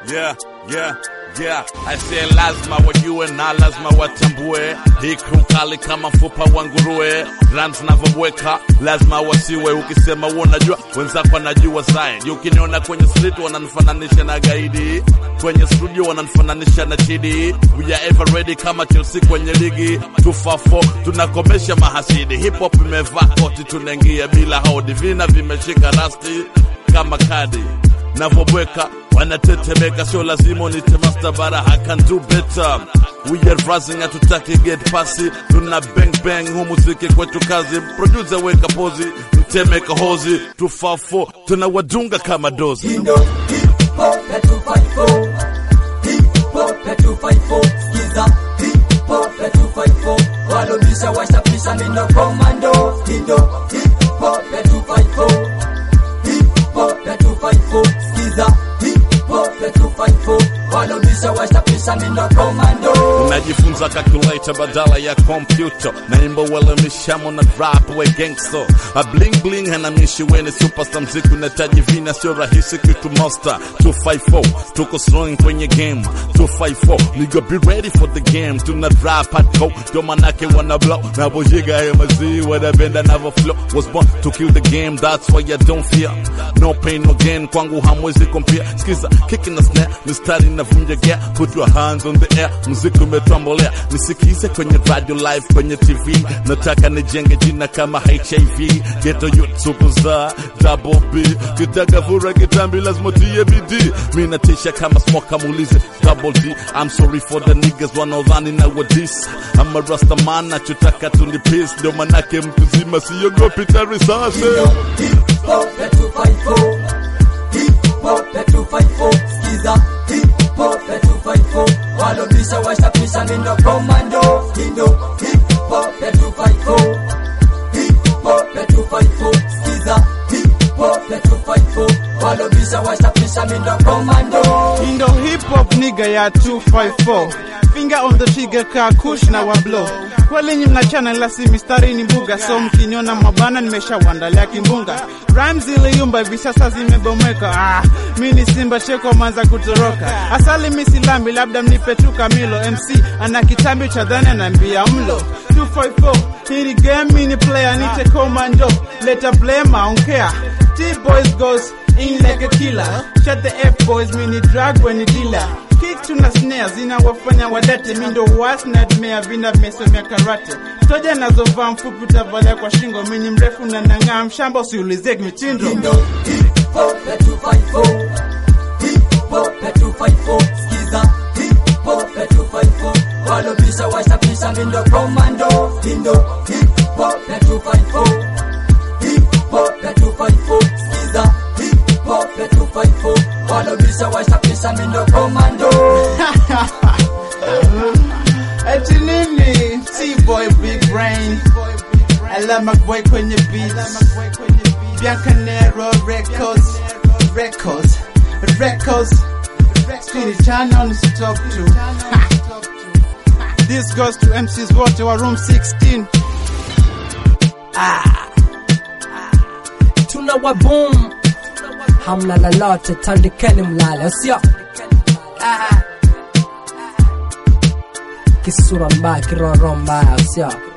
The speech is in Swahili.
yeah, yeah, yeah. I say lazima wajue na lazima watambue hii crew kali kama mfupa wa nguruwe, rhymes navyobweka lazima wasiwe. Ukisema wewe unajua wenzako wanajua zaidi. Ukiniona kwenye street wananifananisha na gaidi, kwenye studio wananifananisha na chidi. We are ever ready kama Chelsea kwenye ligi 254 tunakomesha mahasidi. Hip hop imevaa koti, tunaingia bila hodi, vina vimeshika rasti kama kadi navyobweka wanatetemeka, sio lazima unite master bara, I can do better. We are rising, hatutaki get pasi, tuna bang bang, hu muziki kwetu kazi. Producer weka pozi, mteme kahozi, 254 tunawadunga kama dozi. Indo hip hop ya 254 hip hop ya 254 skiza hip hop ya 254 walobisha washapisha mindo komando Indo hip hop ya 254 hip hop ya 254 skiza hip hop ya 254 walobisha washapisha mindo komando unajifunza calculator badala ya kompyuta naimba uelimishamo na rap we gangster a bling bling hanamishi weni superstar mziki unahitaji vina sio rahisi kitu monster 254 tuko strong kwenye game 254 nigga be ready for the game tuna rap hardcore ndo manake wana blow na bojiga ya mazii wanapenda navo flow was born to kill the game that's why I don't fear no pain no gain kwangu hamwezi compare skiza kicking na snare mistari navunja gear put your hands on the air muziki umetambolea nisikize kwenye radio live kwenye tv nataka nijenge jina kama hiv geto youth superstar double b kitaka fura kitambi lazima tie bidii mi natisha kama smoke muulize double d i'm sorry for the niggas wanaodhani na wadis ama rastaman nachotaka tuni peace ndio manake mtu zima siogopi tarisase hip hop ya 254 hip hop ya 254 skiza hip hop ya 254 walobisha washapisha mindo komando Indo hip hop ya 254 hip hop ya 254 skiza hip hop ya 254 walobisha washapisha mindo komando Indo hip hop nigga ya 254 finger on the trigger ka kush na wablo kweli nyi mnachana ila si mistari ni mbuga so mkiniona mabana nimeshawandalia kimbunga rhymes ziliyumba hivi sasa zimebomeka ah, mi ni simba cheko manza kutoroka asali mi silambi labda mnipe tu kamilo mc ana kitambi cha dhani anaambia mlo 254 hii ni game mi ni player nite commando leta blame I don't care T-boys goes in like a killer shut the F boys mi ni drug when ni dealer kick tuna snare zinawafanya wadate mi ndo was nightmare vina vimesomea karate toja nazovaa mfupi utavalia kwa shingo mi ni mrefu na nang'aa mshamba usiulizie mitindo Indo hip hop ya 254 hip hop ya 254 skiza hip hop ya 254 walobisha washapisha mindo komando Indo hip hop ya 254 hip hop ya 254 skiza hip hop ya 254 walobisha washapisha mindo komando eti nini T-boy big brain alama boy kwenye beats Biancanero records records records Speedy channel stop to This goes to MC's wote wa room 16 tuna waboom hamna lolote tandikeni mlale sio kisura mbaya kiroro mbaya sio